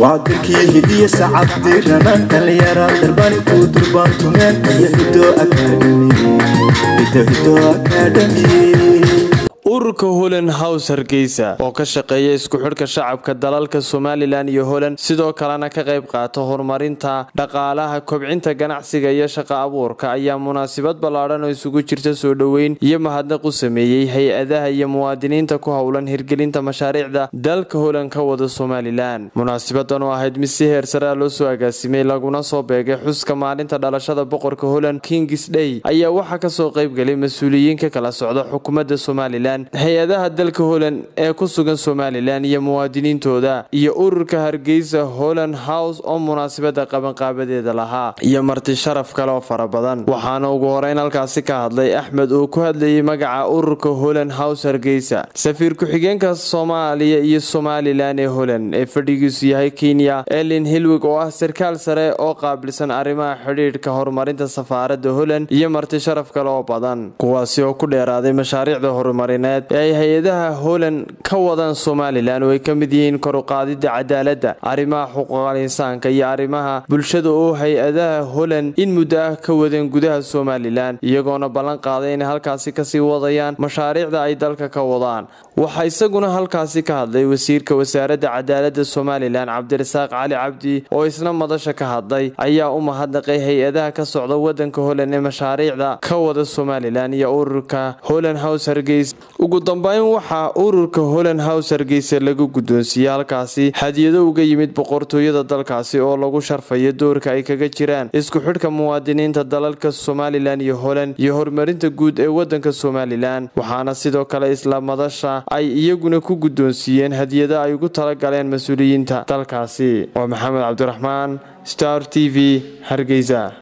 waa dalkii hidiya sacabdirana dhallinyara darbani ku durbaantumeen iyo hido akademi ururka holand house hargeysa oo ka shaqeeya isku xidhka shacabka dalalka somalilan iyo holand sidoo kalena ka qayb qaata horumarinta dhaqaalaha kobcinta ganacsiga iyo shaqa abuurka ayaa munaasabad ballaadhan oo isugu jirta soo dhoweyn iyo mahadnaq u sameeyey hay-adaha iyo muwaadiniinta ku howlan hirgelinta mashaariicda dalka holand ka wada somalilan munaasabadan oo ahayd mid si heer saraa loo soo agaasimay laguna soo beegay xuska maalinta dhalashada boqorka holand kings day ayaa waxaa kasoo qaybgalay mas-uuliyiin ka kala socda xukuumadda somalilan hay-adaha dalka holand ee ku sugan somalilan iyo muwaadiniintooda iyo ururka hargeysa holand house oo munaasabada qabanqaabadeeda lahaa iyo marti sharaf kale oo fara badan waxaana ugu horeyn halkaasi ka hadlay axmed oo ku hadlayay magaca ururka holand house hargeysa safiir ku-xigeenka soomaaliya iyo somalilan ee holand ee fadhigiisu yahay kenya elin hilwig oo ah sarkaal sare oo qaabilsan arrimaha xidhiidhka horumarinta safaaradda holand iyo marti sharaf kale oo badan kuwaasi oo ku dheeraaday mashaariicda horumarineed ee ay hay-adaha holand ka wadaan somalilan oo ay ka mid yihiin koruqaadida cadaaladda arrimaha xuquuqal insaanka iyo arrimaha bulshada oo hay-adaha holand in muddo ah ka wadeen gudaha somalilan iyagoona ballan qaaday inay halkaasi kasii wadayaan mashaariicda ay dalka ka wadaan waxaa isaguna halkaasi ka hadlay wasiirka wasaaradda cadaaladda somalilan cabdirasaaq cali cabdi oo isna madasha ka hadlay ayaa u mahadnaqay hay-adaha ka socda wadanka holand ee mashaariicda ka wada somalilan iyo ururka holand house hargeys ugu dambeyn waxaa ururka holand house hargeysa lagu guddoonsiiyey halkaasi hadiyado uga yimid boqortooyada dalkaasi oo lagu sharfayo doorka ay kaga jiraan isku xidhka muwaadiniinta dalalka somalilan iyo holand iyo horumarinta guud ee wadanka somalilan waxaana sidoo kale isla madasha ay iyaguna ku guddoonsiiyeen hadiyado ay ugu talagaleen mas-uuliyiinta dalkaasi waa maxamed cabdiraxmaan star t v hargeysa